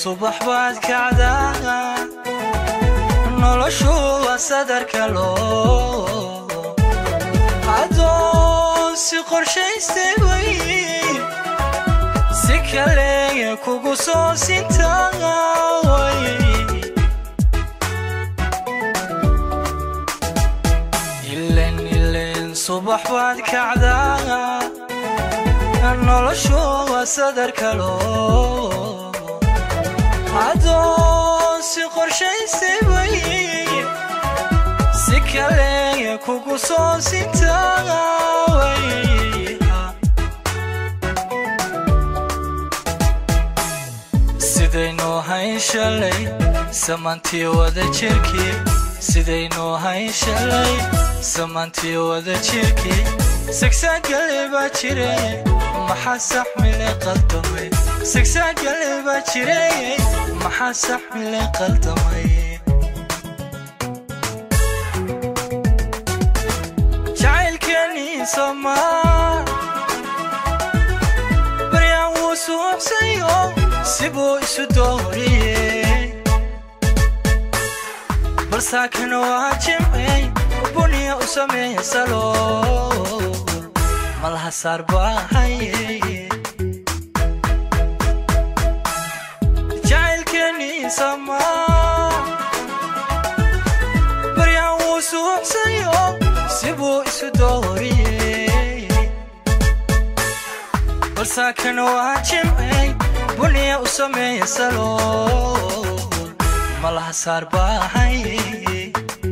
subax baad kacdaa noloshu waa sadarka loo adoon si qorshaystay way si kale kugu soo sintaaway ilen ilen subax baad kacdaa noloshu waa sadarka loo adoon si qorshaystay way si kale kugu soo sintaaway sidaynoo hayn shalay samaantii wada jirkii sidaynoo hayn shalay samaantii wada jirkii sigsaagale baa jire maxaa saxmile qaldamay sigsaagale baa jire maxaa saxmile qaldamay jacaylkeenii somaa baryaan wuu suubsayo sibuu isu dooriyey balsaakana waa jimcey buniya u sameeya salool malaha saar baahaye jacaylkeenii samaa baryaan wuu suubsayo sibuu isu dooriyey balsaakana waa jimcey buniya u sameeya salool malaha saar baahaye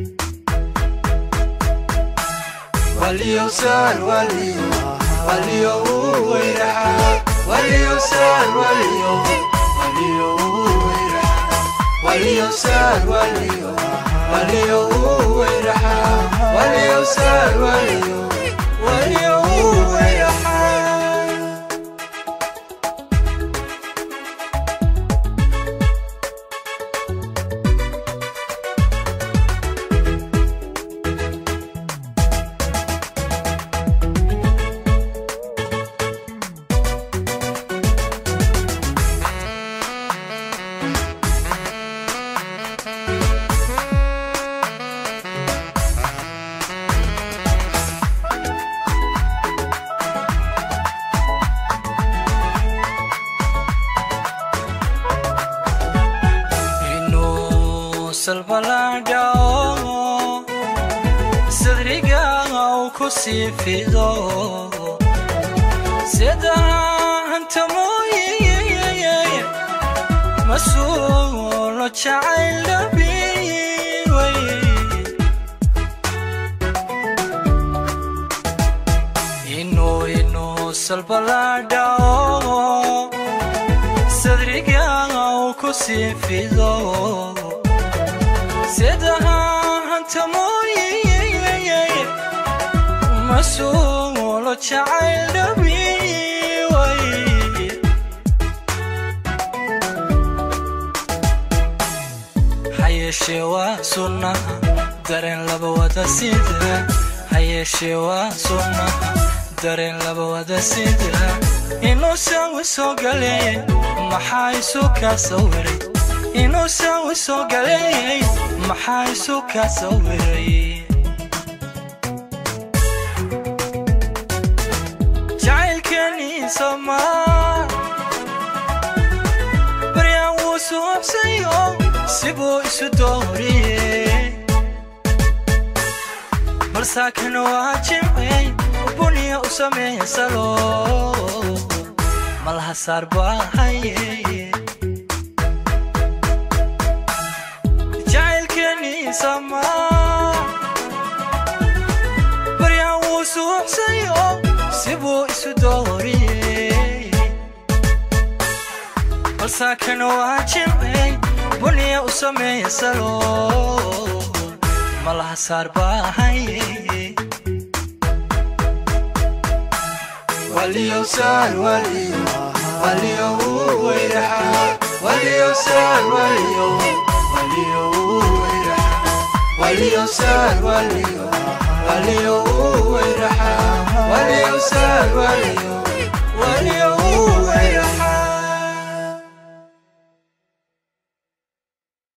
waliyo sar waliyo waliyo weyraxa waliyo sar waliyo waliyo weyraxa waliyo sar waliyo waliyo weyraxa waliyo sar waliyo waliyo weyraxa inuu salbalaadhao sadriga uu ku sii fido sida hanta mooye masuulo jacayl dhabiway inuu inuu salbalaadhao sadriga uu ku sii fido sida hanta mooye masuulo jacayl dhabiway hayeeshee waa sunnaha dareen laba wada sida hayeeshee waa sunnaha dareen laba wada sida inuu saawi soo galeeyay maxaa isu kaa sawiray inuu saawi soo galeeyay maxaa isu kaa sawiray jacaylkeenii somaa baryaan wuu suubsayo sibuu isu dooriyey balsaakana waa jimcey buniya u sameeya salool malaha saar baahaye jacaylkeenii samaa baryaan wuu suubsayo sibuu isu dooriyey balsaakana waa jimcey buniya u sameeya salool malaha saar baahaye waliyo sar waliyo waliyo weyraxa waliyo sar waliyo waliyo weyraxa waliyo sar waliyo waliyo weyraxa waliyo sar waliyo